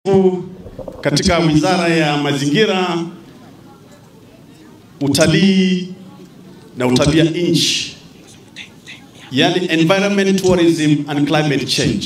katika Wizara ya Mazingira, Utalii na Utabia Nchi, yani Environment, Tourism and Climate Change,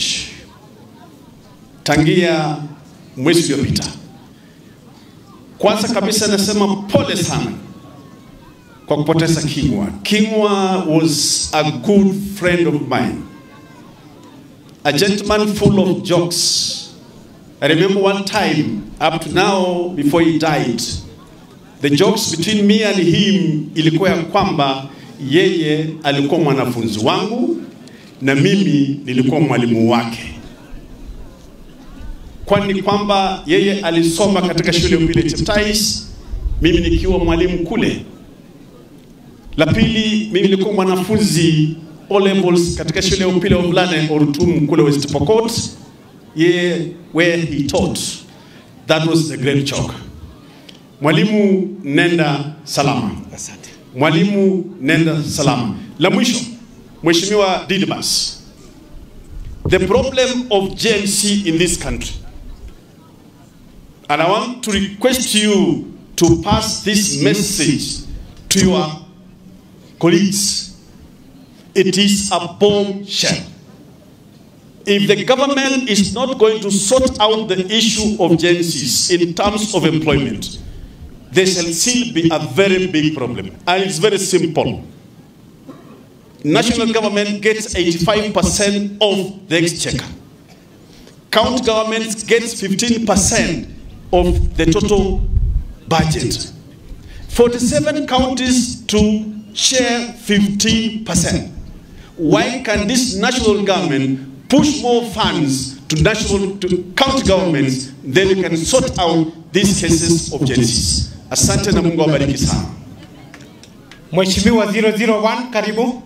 tangia mwezi uliopita. Kwanza kabisa nasema pole sana kwa kupoteza King'wa. King'wa was a good friend of mine, a gentleman full of jokes. I remember one time, up to now, before he died, the jokes between me and him ilikuwa ya kwamba yeye alikuwa mwanafunzi wangu na mimi nilikuwa mwalimu wake, kwani kwamba yeye alisoma katika shule ya upili Cheptais, mimi nikiwa mwalimu kule. La pili, mimi nilikuwa mwanafunzi O levels katika shule ya upili ya wavulana Orutum kule West Pokot, ye where he taught. That was the great joke. Mwalimu nenda salama. Asante. Mwalimu nenda salama. La mwisho, Mheshimiwa Didibas, the problem of GNC in this country, and I want to request you to pass this message to your colleagues. It is a bombshell. If the government is not going to sort out the issue of GNCs in terms of employment, there shall still be a very big problem. And it's very simple. National government gets 85% of the exchequer. County governments gets 15% of the total budget. 47 counties to share 15%. Why can this national government push more funds to national to county governments then we can sort out these cases of genesis. Asante na Mungu awabariki sana. Mheshimiwa 001 karibu.